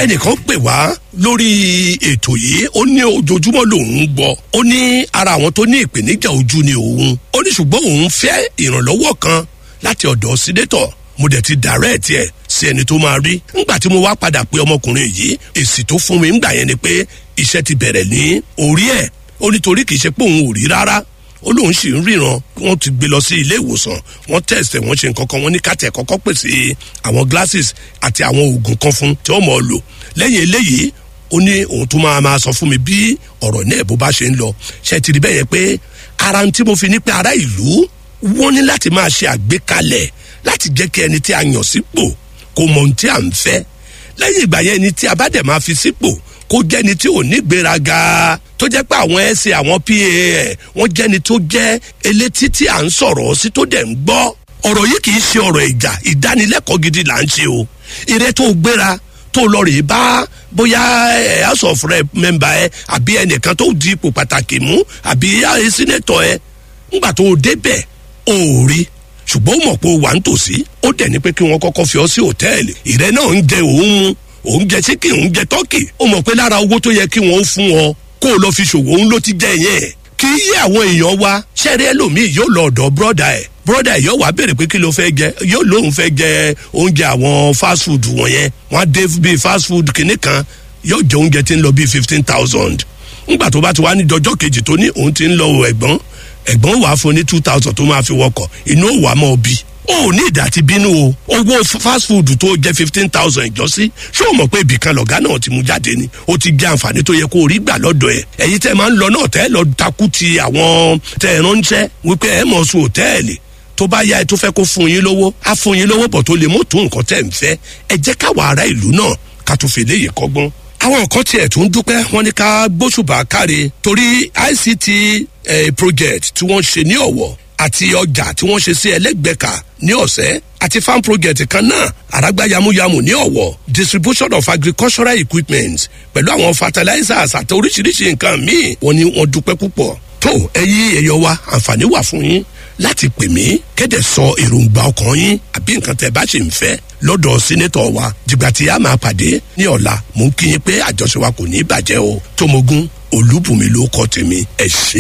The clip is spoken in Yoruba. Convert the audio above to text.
ẹnìkan pè wá lórí ètò yìí ó ní ojoojúmọ́ lòun ń gbọ́ ó ní ara àwọn tó ní ìpèníjà ojú ni òun ó ní ṣùgbọ́n òun fẹ́ ìrànlọ́wọ́ kan láti ọ̀dọ̀ sínétọ̀ mo dẹ̀ ti dàrẹ́ẹ̀tì ẹ̀ sí ẹni tó máa rí ńgbà tí mo wá padà pé ọmọkùnrin yìí èsì tó fún mi ńgbà yẹn ni pé iṣẹ́ ti bẹ̀rẹ̀ ní orí ẹ̀ ó nítorí kì í ṣe pé òun ò rí rárá ó lóun sì ń ríran wọn ti gbé lọ sí ilé ìwòsàn wọn tẹsẹ wọn ṣe nǹkan kan wọn ní kàtẹ kọkọ pèsè àwọn glasses àti àwọn oògùn kan fún tí wọn mọ ọ lò lẹyìn eléyìí ó ní òun tún máa máa sọ fún mi bí ọ̀rọ̀ náà bó bá ṣe ń lọ ṣe ti rí bẹ́ẹ̀ yẹn pé ara tí mo fi ní pé ará ìlú wọ́n ní láti máa ṣe àgbékalẹ̀ láti jẹ́ kí ẹni tí a yàn sípò kó mọ ohun tí à ń fẹ́ lẹ́yìn ìgbà yẹn ni tí a bá dẹ̀ máa fi sípò kó jẹ́ni tí ò ní gbéraga tó jẹ́ pé àwọn ẹ̀sìn àwọn pa ẹ̀ wọ́n jẹ́ni tó jẹ́ elétí tí à ń sọ̀rọ̀ sí tó dẹ̀ ń gbọ́ ọ̀rọ̀ yìí kì í ṣe ọ̀rọ̀ ìjà ìdánilẹ́kọ̀ọ́ gidi là ń ṣe o ìrẹ́ tó gbéra tó lọ rè bá bóyá ẹ house of rep member ẹ àbí ẹnìkan tó di ipò pàtàkì mú àbí ẹ sínétọ̀ ẹ ńgbà tó débẹ̀ ò rí ṣùgbọ́n ó mọ̀ pé ó wà ń tòsí ó dẹ̀ ní pé kí wọ́n kọ́kọ́ fi ọ sí hòtẹ́ẹ̀lì ìrẹ́ náà ń jẹ òun mu òun jẹ síkì òun jẹ tọ́kì ó mọ̀ pé lára owó tó yẹ kí wọ́n fún ọ kó o lọ fi ṣòwò òun ló ti jẹ yẹn kì í yé àwọn èèyàn wa ṣẹ́rí ẹlòmíì yóò lọ ọ̀dọ̀ bọ́dà ẹ̀ bọ́dà ẹ̀ yóò wá béèrè pé kí ló fẹ́ jẹ yóò lóun fẹ́ jẹ oúnjẹ àwọn fast food wọ̀nyẹn wọ́n á dé bíi fast food kìnnì kan yóò jẹ oúnjẹ tí ń lọ bíi fifteen thousand ńgbà tó bá ti wá ní dọjọ́ kejì tó ní òun ti ń lọ ẹ̀gbọ́n ẹ̀gbọ́n wàá fún ní two thousand tó máa fi wọkọ̀ inú òwà mọ́ bí o ní ìdá ti bínú o owó fast food tó jẹ fifteen thousand ìjọsí ṣé o mọ̀ pé ibìkan lọ̀gá náà ti mú jáde ni o ti jẹ àǹfààní tó yẹ kó o rí gbà lọ́dọ̀ ẹ̀ ẹ̀yin tẹ́ máa ń lọ náà tẹ́ lọ takú ti àwọn tẹ́ ẹ ránṣẹ́ wípé ẹ mọ̀ sùn òtẹ́ẹ̀lì tó bá yá ẹ tó fẹ́ kó fún yín lówó á fún yín lówó bọ̀ tó lè mú tó nǹkan tẹ́ ń fẹ́ ẹ jẹ́ káwa ará ìlú náà ká tó fi léyìí kọ́gbọ́n àwọn nǹkan tiẹ̀ tún dúpẹ́ wọ́n ní ká gbóṣùbà káre torí ict eh, project tí wọ́n ṣe ní ọ̀wọ̀ àti ọjà tí wọ́n ṣe sí ẹlẹ́gbẹ̀ka ní ọ̀sẹ́ àti farm project kan náà àràgbá yamuyamu ní ọ̀wọ̀ distribution of agricultural equipment pẹ̀lú àwọn fertilizers àti oríṣiríṣi nǹkan míì wọ́n ní wọ́n dúpẹ́ púpọ̀ tó ẹyí ẹyọ wa àǹfààní wà fún yín láti pè mí kéde sọ èròǹgbà ọkàn yín àbí nǹkan tẹ bá ṣe ń fẹ́ lọ́dọ̀ sínétọ̀ wa dìgbà tí a máa pàdé ní ọ̀la mò ń kí yín pé àjọṣe wa kò ní í bàjẹ́ o tómogun olúbùnmi ló kọ́ tèmi ẹ̀ ṣe.